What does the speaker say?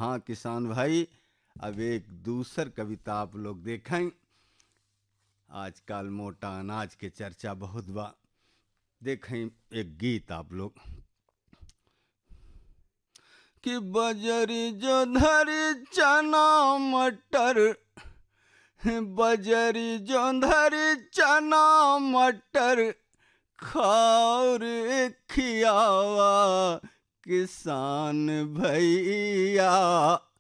हाँ किसान भाई अब एक दूसर कविता आप लोग देखें आजकल मोटा अनाज के चर्चा बहुत बा देखें एक गीत आप लोग कि बजरी जो धरी चना मटर बजरी जो धरी चना मटर खाओ रे खियावा किसान भैया